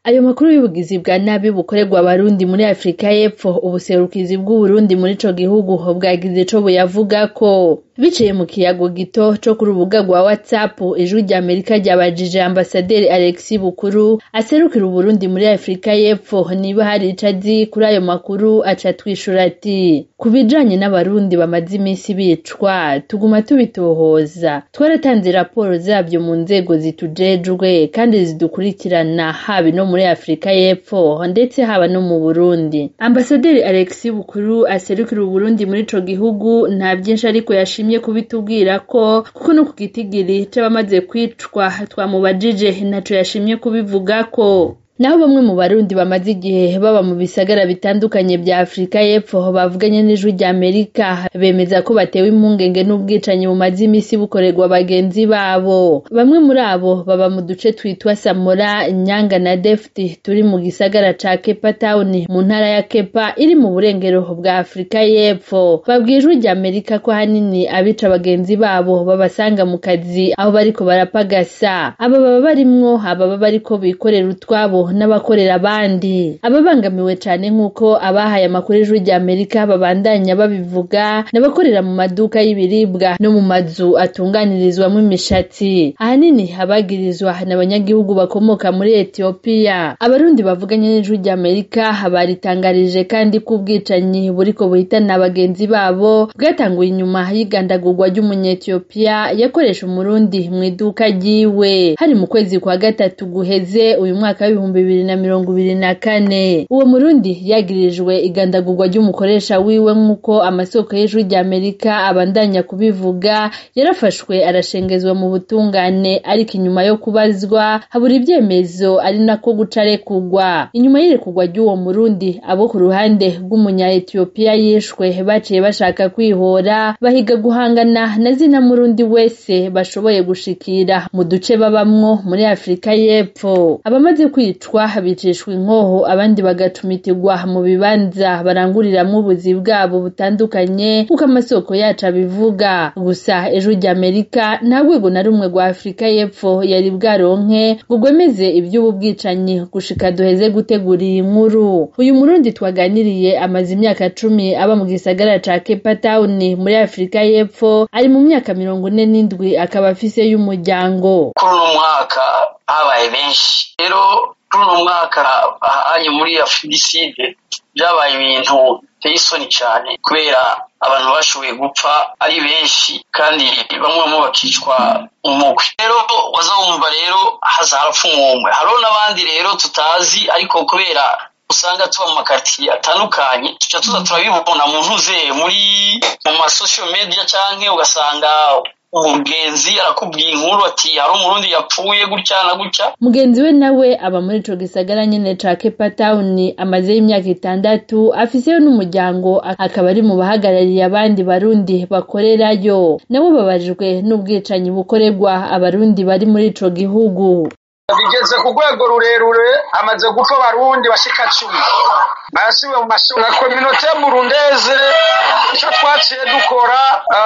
ayo makuru y'ubugizi bwa nabi bukorerwa abarundi muri afurika y'epfo ubuserukizi bw'uburundi muri ico gihugu bwagize ico buyavugako biciye mu kiyago gito co ku rubuga rwa whatsapp ijwi rya amerika ryabajije ambasaderi alexis bukuru aserukira uburundi muri afurika y'epfo niba hari ico azi kuri ayo makuru aca twishura ati ku bijanye n'abarundi bamaze iminsi bicwa tuguma tubitohoza twaratanze raporo zabyo mu nzego zitujejwe kandi zidukurikirana haba no muri afurika y'epfo ndetse haba no mu burundi ambasaderi alexis bukuru aserukira uburundi muri ico gihugu nta byinshi ariko yashimye kubitubwira ko kuko no ku gitigiri c'abamaze kwicwa twamubajije ntaco yashimye kubivuga ko naho bamwe mu barundi bamaze igihe baba mu bisagara bitandukanye bya afurika y'epfo bavuganye n'ijwi rya amerika bemeza ko batewe impungenge n'ubwicanyi bumaze imisi bukorerwa bagenzi babo bamwe muri abo baba mu duce twitwa samora nyanga na defti turi mu gisagara ca kepa town mu ntara ya kepa iri mu burengero bwa afurika y'epfo babwiye ijwi rya amerika ko ahanini abica bagenzi babo babasanga mu kazi aho bariko barapagasa aba baba barimwo ababa bariko bikorera utwabo n'abakorera abandi ababangamiwe cane nk'uko abahaye amakuru ijwi rya amerika babandanya babivuga n'abakorera mu maduka y'ibiribwa no mu mazu atunganirizwamo imishatsi ahanini abagirizwa n'abanyagihugu bakomoka muri etiyopiya abarundi bavuganye n'ijwi rya amerika baritangarije kandi ko ubwicanyi buriko buhitana bagenzi babo bwatanguye inyuma y'igandagurwa ry'umunyetiyopiya yakoresha umurundi mu iduka ryiwe hari mu kwezi kwa gatatu guheze uyu mwaka w'ibihumbi bibiri na mirongo ibiri na kane uwo murundi yagirijwe igandagurwa ry'umukoresha wiwe nk'uko amasoko y'ijwi rya amerika abandanya kubivuga yarafashwe arashengezwa mu butungane ariko inyuma yo kubazwa habura ibyemezo ari nako guca arekugwa inyuma y'irekugwa ry'uwo murundi abo ku ruhande rw'umunya etiyopiya yishwe baciye bashaka kwihora bahiga guhangana na zina murundi wese bashoboye gushikira mu duce babamwo muri afurika y'epfo abamaze kwicwa bicishwa inkoho abandi bagacumitirwa mu bibanza baranguriramwo ubuzi bwabo butandukanye kuko amasoko yacu abivuga gusa ijwi rya amerika nta rwego na rumwe rwa afurika y'epfo yari bwaronke ngo rwemeze iby'ubu bwicanyi gushika duheze gutegura iyi nkuru uyu murundi twaganiriye amaze imyaka cumi aba mu gisagara ca cape town muri afurika y'epfo ari mu myaka mirongo ine n'indwi akaba afise y'umuryango kuri uno mwaka habaye benshi rero kuri uno mwaka ahanye muri afudiside byabaye ibintu biteye isoni cyane kubera abantu bashoboye gupfa ari benshi kandi bamwe bamwe bakicwa umugwi rero waza wumva rero haza harapfa umwumwe hariho n'abandi rero tutazi ariko kubera usanga tuba mu makaritiye atandukanye tuca tuza turabibona mu ntuze muri mu masosho media canke ugasanga umugenzi arakubwiye inkuru ati hari umurundi yapfuye gutya na gutya mugenzi we nawe aba muri ico gisagara nyene ca Cape Town amazeyo imyaka itandatu afiseyo n'umuryango akaba ari mu bahagarariye abandi barundi bakorerayo nabo babajijwe n'ubwicanyi bukorerwa abarundi bari muri ico gihugu bigeze ku rwego rurerure amaze gupfa abarundi bashika cumi barasiwe mu mashuri na kominote burundeze icyo twaciye dukora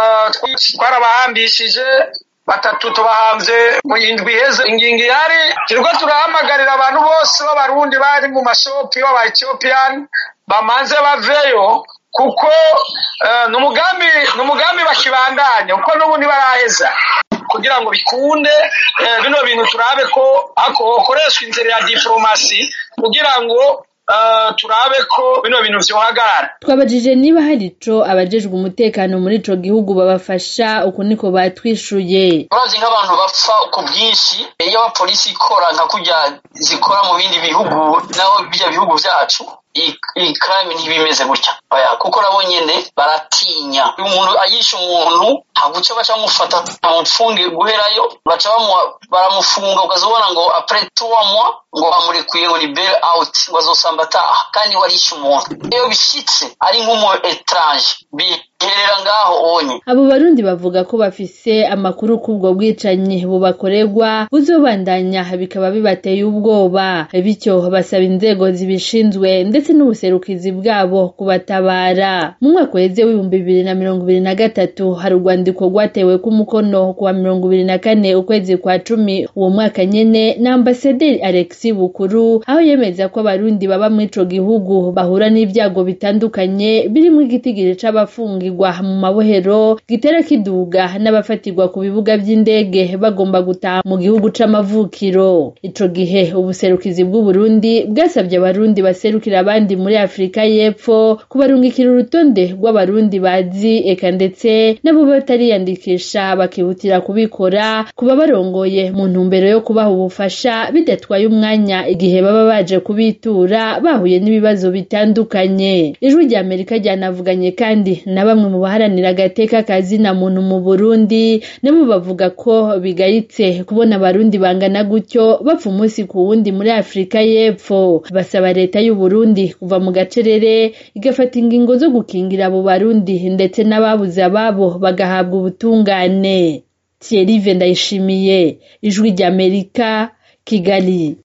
twarabahambishije batatu tubahanze mu indwi iheze ingingo ihari turiko turahamagarira abantu bose b'abarundi bari mu mashopi b'aba ethiopiyani bamanze baveyo kuko ni umugambi ni umugambi bakibandanya kuko n'ubu ntibaraheza kugira ngo bikunde bino bintu turabe ko hakoreshwa inzira ya diporomasi kugira ngo turabe ko bino bintu vyohagarara twabajije niba hari ico abajejwe umutekano muri ico gihugu babafasha uku niko batwishuye urazi nk'abantu bapfa ku bwinshi iyo abapolisi ikora nka kurya zikora mu bindi bihugu naho bijya bihugu vyacu iyi crime ntibimeze gutya oya kuko nabo nyene baratinya umuntu ayisha umuntu haguca baca bamufata bamupfunge guherayo baca baramufunga ukazobona ngo après trois mois ngo bamurekuye ngo ni bail out ngo azosamba ataha kandi warishe umuntu iyo bishitse ari nk'umu etranje herera ngaho onye abo barundi bavuga ko bafise amakuru k'ubwo bwicanyi bubakorerwa buzobandanya bikaba bibateye ubwoba bityo basaba inzego zibishinzwe ndetse n'ubuserukizi bwabo kubatabara mu mwaka uheze w'ibihumbi bibiri na mirongo ibiri na gatatu hari urwandiko rwatewe k'umukono kuwa mirongo ibiri na kane ukwezi kwa cumi uwo mwaka nyene na ambasaderi alexi bukuru aho yemeza ko abarundi baba muri ico gihugu bahura n'ibyago bitandukanye birimwo igitigiri c'abafungirwa mu mabohero gitera kiduga n'abafatirwa ku bibuga vy'indege bagomba gutaha mu gihugu c'amavukiro ico gihe ubuserukizi bw'uburundi bwasabye abarundi baserukira abandi muri afurika y'epfo kubarungikira urutonde rw'abarundi bazi eka ndetse n'abo batariyandikisha bakihutira kubikora kuba barongoye mu ntumbero yo kubaha ubufasha bidatwaye umwanya igihe baba baje kubitura bahuye n'ibibazo bitandukanye ijwi rya amerika ryanavuganye kandi na bamwe mu baharanira agateka kazina muntu mu burundi nabo bavuga ko bigayitse kubona abarundi bangana gutyo bapfa umunsi ku wundi muri afurika y'epfo basaba leta y'uburundi kuva mu gacerere igafata ingingo zo gukingira abo barundi ndetse n'ababuze ababo bagahabwa ubutungane thierry ndayishimiye ijwi ry'amerika kigali